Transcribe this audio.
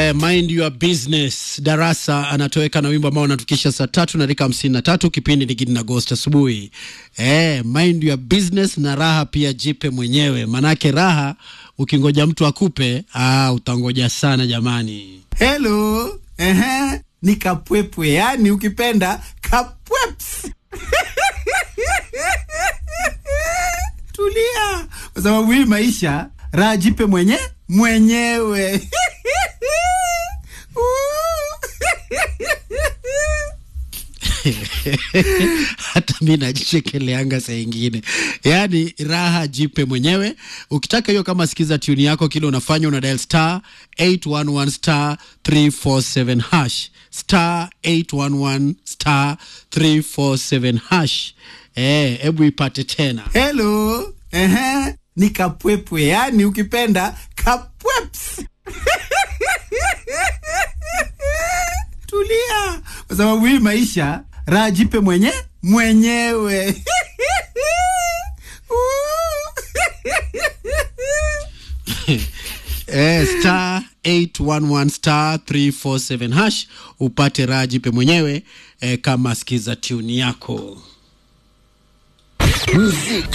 Eh, mind your business. Darasa anatoweka na wimbo ambao unatukisha saa tatu na dakika hamsini na tatu. Kipindi ni Gidi na Ghost asubuhi. Eh, mind your business na raha pia jipe mwenyewe, manake raha ukingoja mtu akupe, ah, utangoja sana jamani. Hello. Ehe. Ni kapwepwe, yani ukipenda kapweps. Tulia, kwa sababu hii maisha raha jipe mwenye mwenyewe. hata mi najichekeleanga saa ingine, yaani raha jipe mwenyewe. Ukitaka hiyo, kama sikiza tuni yako, kile unafanya una dial star 811 star 347 hash star 811 star 347 hash. Eh, hebu ipate tena. Hello. Ehe. Ni kapwepwe, yani ukipenda kapweps. Tulia, kwa sababu hii maisha raha jipe mwenye mwenyewe. Eh, star 811 star 347 hash upate raha jipe mwenyewe eh, kama sikiza tuni yako. Muziki